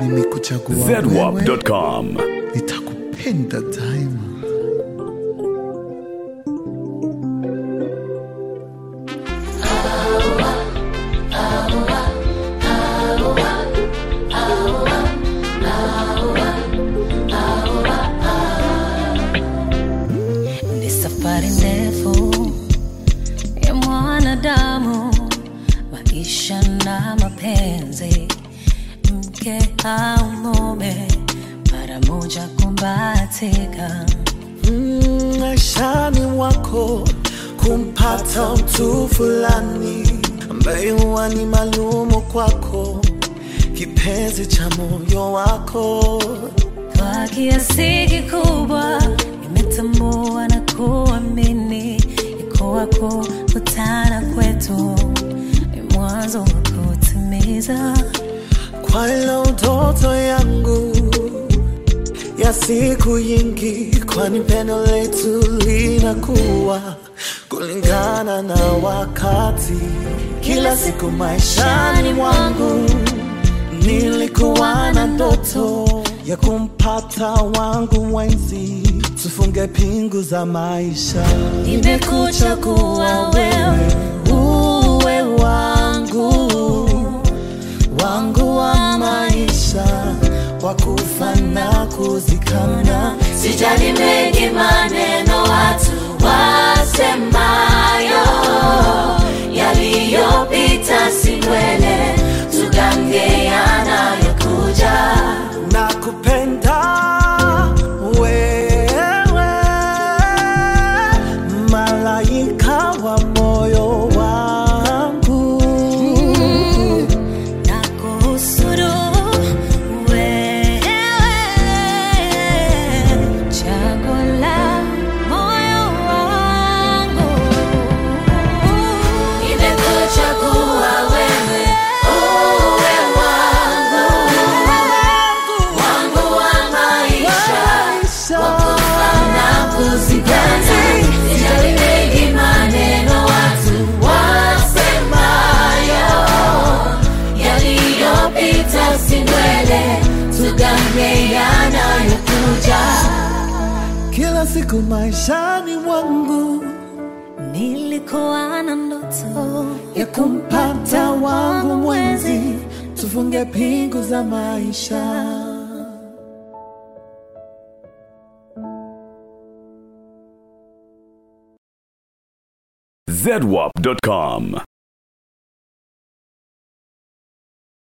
nimekuchagua wewe, zedwap.com. nitakupenda daima. Ni safari ndefu ya mwanadamu, maisha na mapenzi, mke au mume, mara moja kumbatika. Mm, maishani mwako kumpata mtu fulani ambaye huwa ni maalumu kwako, kipenzi cha moyo wako. Kwa kiasi kikubwa nimetambua na kuamini iko wako kutana kwetu ni mwanzo wa kutimiza Kwa ilo ndoto yangu ya siku nyingi, kwani pendo letu linakuwa kulingana na wakati. Kila siku maishani mwangu nilikuwa na ndoto ya kumpata wangu mwenzi, tufunge pingu za maisha. nimekuchagua wewe uwe wangu wangu wa maisha wa kufa na kuzikana. sijali mengi maneno watu wasemayo yaliyopita si mbele tugange yanayokuja na kupenda wewe, malaika wa moyo wangu na kuhusuru wewe chaguo la moyo wangu nimekuchagua wewe uwe wangu wangu wa maisha na kuzikana sijali mengi maneno watu wasemayo yaliyopita si mbele tugange yanayokuja kila siku maishani mwangu nilikuwa na ndoto ya kumpata wangu mwenzi, tufunge pingu za maisha. zedwap.com.